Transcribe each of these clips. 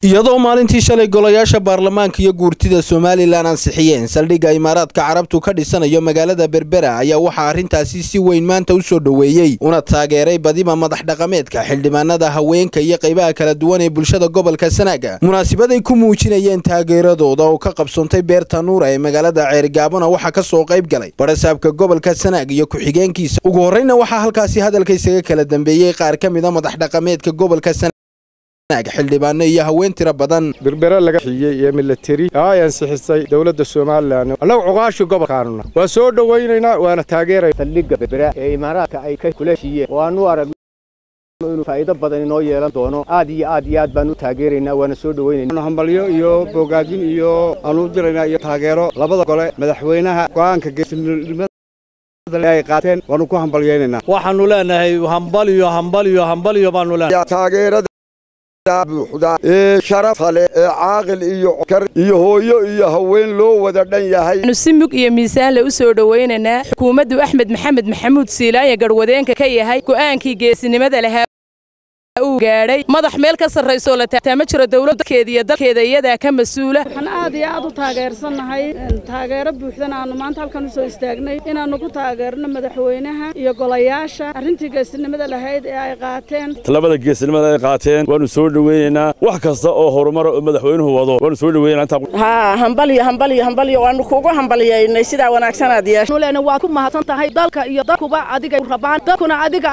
iyadoo maalintii shalay golayaasha baarlamaanka iyo guurtida somalilan ansixiyeen saldhigga imaaraadka carabtu ka dhisanayo magaalada berbera ayaa waxaa arrintaasi si weyn maanta u soo dhoweeyey una taageeray badiba madax dhaqameedka xildhibaanada haweenka iyo qaybaha kala duwan ee bulshada gobolka sanaaga munaasibaday ku muujinayeen taageeradooda oo ka qabsoontay beerta nuura ee magaalada ceerigaabona waxaa ka soo qayb galay barasaabka gobolka sanaag iyo ku-xigeenkiisa ugu horreyna waxaa halkaasi hadalka isaga kala dambeeyey qaar ka mida madax dhaqameedka gobolka xildhibaano iyo haween tiro badan berbere laga xiyey iyo milateri ay ansixisay dowladda somalilan annagu cuqaashi gobolkaanuna waa soo dhowaynaynaa waana taageeray saldhigga berbera ee imaaraadka ay ka kula hiyeen waanu arag inuu faa'iido badan inoo yeelan doono aad iyo aad iyo aad baan u taageeraynaa waana soo dhowaynaynaa hambalyo iyo bogaadin iyo aanu diraynaa iyo taageero labada gole madaxweynaha go'aanka geesinimada ay qaateen waanu ku hambalyaynaynaa waxaanu leenahay hambaliyo hambaliyo hambaliyo baanu leenahay taageerada buuxda ee sharafa leh ee caaqil iyo kar iyo hooyo iyo haween loo wada dhan yahay si mug iyo miisaanle u soo dhowaynaynaa xukuumaddu axmed maxamed maxamuud siilaanya garwadeenka ka yahay go'aankii geesinimada lahaa uu gaadhay madax meel ka sarraysoo la taagtaa ma jiro dowladkeeda iyo dalkeeda iyadaa ka mas-uula waxaan aad iyo aad u taageersannahay taageero buuxdana aanu maanta halkan u soo istaagnay inaannu ku taageerno madaxweynaha iyo golayaasha arrintii geesinimada lahayd ee ay qaateen talabada geesinimada ay qaateen waanu soo dhoweynaynaa wax kasta oo horumara oo madaxweynuhu wado waanu soo dhoweynaynaa haa hambaliyo hambaliyo hambaliyo waanu kugu hambaliyaynay sidaa wanaagsan yeeshay nuleena waa ku mahadsan tahay dalka iyo dalkuba adiga rabaan dalkuna adiga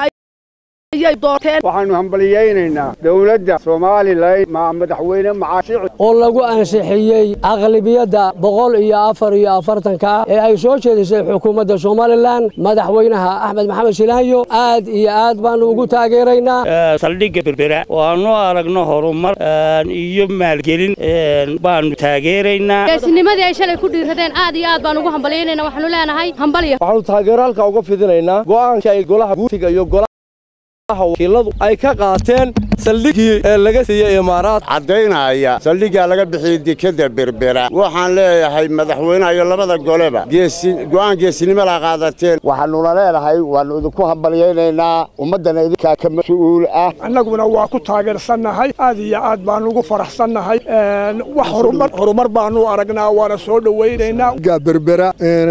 waxaanu hambaliyaynaynaa dowladda somalilan ma madaxweyne macaashici oo lagu ansixiyey aqlabiyadda boqol iyo afar iyo afartanka ee ay soo jeedisay xukuumadda somalilan madaxweynaha axmed maxamed shilaanyo aad iyo aad baanu ugu taageeraynaa saldhigga berbera waanu aragno horumar iyo maalgelin baanu taageeraynaa geesinimadii ay shalay ku dhiiradeen aad iyo aad baan ugu hambalyaynayna waxaanu leenahay hambalya waxaanu taageero halka uga fidinaynaa go'aankii ay golaha guutiga iyo wakiiladu ay ka qaateen saldhiggii ee laga siiyey imaaraad caddaynaya saldhiggaa laga bixiyey dekadda berbera waxaan leeyahay madaxweynaha iyo labada goleba go'aan geesinimo la qaadateen waxaannuna leenahay waannu idinku hambalyaynaynaa ummaddana idinkaa ka mas-uul ah annaguna waa ku taageersannahay aad iyo aad baannu ugu faraxsannahay wax horumar baannu aragnaa waana soo dhowaynaynaa berbera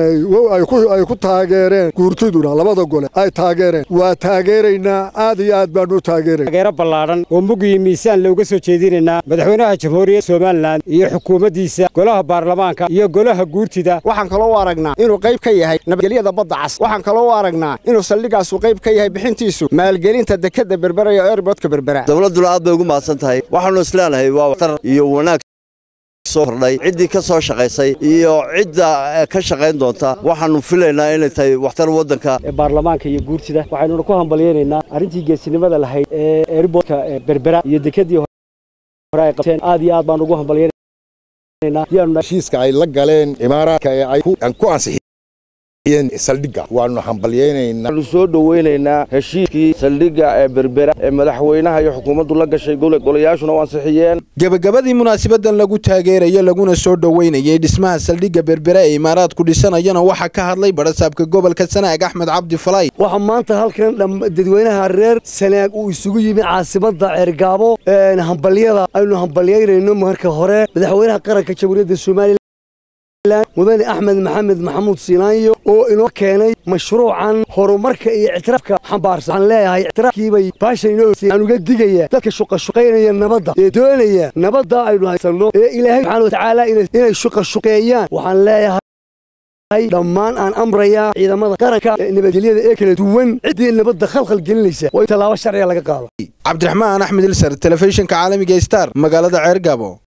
ay ku taageereen guurtiduna labada gole ay taageereen waa taageeraynaa aad iyo aad baanu u taageeray taageero ballaadhan oo mug iyo miisaan looga soo jeedinaynaa madaxweynaha jamhuuriyadda somalilan iyo xukuumaddiisa golaha baarlamaanka iyo golaha guurtida waxaan kaloo u aragnaa inuu qayb ka yahay nabadgelyada badda cas waxaan kaloo u aragnaa inuu saldhigaasu qayb ka yahay bixintiisu maalgelinta dekadda berbera iyo erbodka berbera dowladduna aad bay ugu mahadsan tahay waxaannu isleenahay waa waxtar iyo wanaag ordhay ciddii ka soo shaqaysay iyo cidda ka shaqayn doonta waxaannu filaynaa inay tahay waxtar waddanka baarlamaanka iyo guurtida waxaynuna ku hambalyaynaynaa arrintii geesinimada lahayd ee erbodka berbera iyo dekadii hore ay qabteen aad iyo aad baan ugu hambalyaynaa heshiiska ay la galeen imaaraadka ee ay ku ansixiyeen saldhigga waannu hambalyaynaynaa waxaanu soo dhowaynaynaa heshiiskii saldhigga ee berbera ee madaxweynaha iyo xukuumaddu la gashay golayaashuna u ansixiyeen gebagabadii munaasabadan lagu taageerayo laguna soo dhoweynayay dhismaha saldhigga berbera ee imaaraadku dhisanayana waxaa ka hadlay barasaabka gobolka sanaag axmed cabdi falay waxaa maanta halkan dadweynaha reer sanaag uu isugu yimi caasimadda ceergaabo hambalyada aynu hambalyaynayno marka hore madaxweynaha qaranka jamhuuriyadda somalilan mudane axmed maxamed maxamuud siinaanyo oo inoo keenay mashruucan horumarka iyo ictiraafka xambaarsan waxaan leeyahay ictiraafkiibay baashan inoo hoosey aan uga digaya dadka shuqashuqaynaya nabadda ee doonaya nabadda aynu haysanno ee ilaahay subxaana watacaala inay shuqashuqeeyaan waxaan leeyahay dhammaan aan amrayaa ciidamada qaranka ee nabadgelyada ee kala duwan ciddii nabadda khalkhal gelinaysa waa in tallaabo sharciga laga qaado cabdiraxmaan axmed ilsar telefishinka caalamiga star magaalada ceergaabo